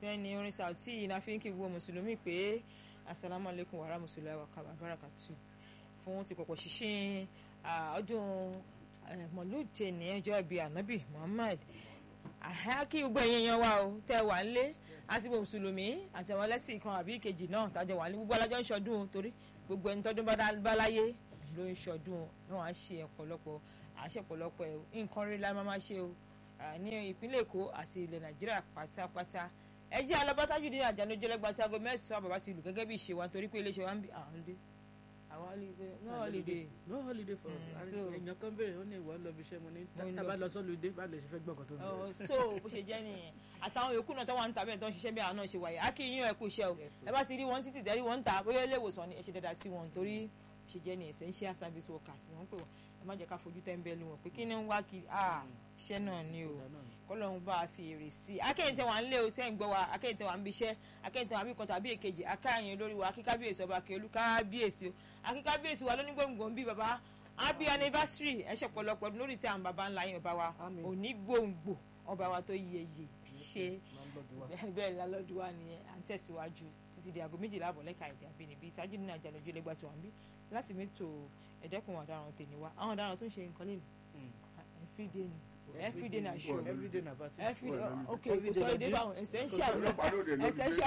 bẹ́ẹ̀ ni orin Saoty iná fi ń kí gbogbo mùsùlùmí pé asalaamu alaykum wa rahmatulahi wa barakatu fún ti pọ̀pọ̀ ṣíṣe ọdún mọ̀lúùtẹ̀ ní ọjọ́ bíi anabi Muhammad kí gbogbo ẹ̀yin yan wa o tẹ́ wà ń lé àti mùsùlùmí àti àwọn ẹlẹ́sìn kan àbí ìkejì náà tájọ wà ní gbogbo alájọ ń ṣọdún torí gbogbo ẹni tọdún bá láyé ló ń ṣọdún náà á ṣe ọ̀pọ̀lọpọ̀ àṣẹ ọ̀pọ̀lọpọ̀ nǹkan rí la máa ṣe o ní ìpínlẹ̀ Èkó àti ilẹ̀ Nàìjíríà pátápátá ẹ jẹ́ alábátàjú ní àjànàjọ́ lẹ́gbàá tí aago mẹ́sàn-án bàbá ti lù gẹ́gẹ́ bí ìṣe wa nítorí pé iléeṣẹ́ wa ń bí àwọn ọdẹ àwọn holiday no holiday. no holiday for us èèyàn kan béèrè ó ní ìwọ lọ bí iṣẹ́ mo ní tábà lọ sọ́lùdé bá lè ṣe fẹ́ gbọ́n kan tó ń bẹ̀rẹ̀. so bó ṣe jẹ́ nìyẹn àtàwọn yòókù náà tó wà ń ta bẹ́ẹ̀ tó ń ṣiṣẹ́ bí àwọn náà ṣe wáyé á kí yín ẹ kú iṣẹ́ o ẹ bá ti rí wọn títí dẹ́rí wọn ń ta bóyá ilé ìwòsàn ni ẹ ṣe dáadáa sí wọn torí ṣe jẹ́ ní essential service workers ni wọ́n pè wọ́n ẹ má jẹ́ ká fojú tẹ́ńbẹ́lú wọn pé kí ni ń wá kiri iṣẹ́ náà ni o kọ́lọ́run bá a fi èrè sí i akẹ́yìn tẹ́ wà ń lé o tẹ́ ń gbọ́ wa akẹ́yìn tẹ́ wà ń bí iṣẹ́ akẹ́yìn tẹ́ wà ń bí kan tàbí èkejì akáyìn olórí wa akíkábíyèsí ọba akẹ́olú kábíyèsí o akíkábíyèsí wa lónígbòǹgbò ń bí baba happy anniversary ẹ ṣe pọ̀lọpọ̀ lórí tí àwọn baba ńlá yín ọba wa òní gbòǹgbò ọba wa tó yẹ yẹ ṣe bẹ́ẹ̀ lálọ́dún wa nìyẹn à ń tẹ̀síwájú títí di aago méjìlá àbọ̀ lẹ́ka èdè àbínibí tájí nínú àjàlójú lẹ́gbàá tí wọ́n ń bí láti mẹ́tò ẹ̀dẹ́kùn ọ̀daràn tèmi wa àwọn ọ̀daràn tó ń ṣe nǹkan lẹ́nu everyday ni everyday na show everyday na party. everyday ok kò sọ èdè báwọn essential essential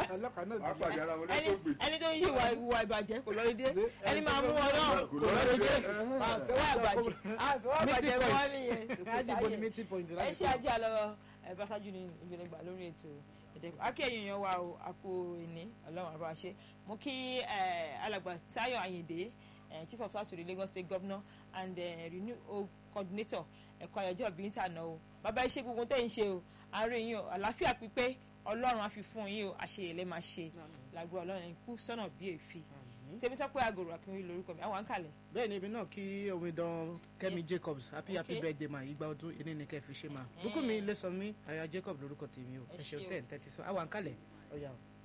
ẹni tó ń yí ìwà ìbàjẹ́ kò lọ èdè ẹni máa mú ọ náà kò lọ èdè àfẹwà ìbàjẹ́ àfẹwà ìbàjẹ́ wọn nìyẹn meeting point ẹ ṣe ajé àlọ́ ẹ bá ṣáájú ní ìgbẹ́lẹ́gbà lórí ètò ẹ̀dẹ́kùn akéèyàn yan wa o àpò ìní ọlọ́run àbá ṣe mo kí alàgbà Táyọ̀ Àyìndé chief of staff to the Lagos State Governor and uh, renew coordinator ẹ̀kọ́ ayọ̀jọ́ bíi níta náà o bàbá iṣẹ́ gbogbo tẹ́ ń ṣe o àárẹ̀ yín o àlàáfíà pípé ọlọ́run á fi fún yín o àṣeyẹ lẹ́ máa ṣe làgbọ́ ọlọ́run ikú sọ́nà bí èéfì tèmi sọ pé agòrò akínwé lórúkọ mi àwọn àǹkàlẹ̀. bẹ́ẹ̀ ni ibi náà kí omidan Kẹ́mi Jacobs happy happy birthday ma ìgbà ọdún ilé ní kẹ́ fi ṣe ma Bùkúnmi Ilésànmí aya Jacob lórúkọ tèmi o ẹ ṣeun tẹ̀ ń tẹ́tí sọ àwọn àǹkàlẹ̀ ọ̀yà o.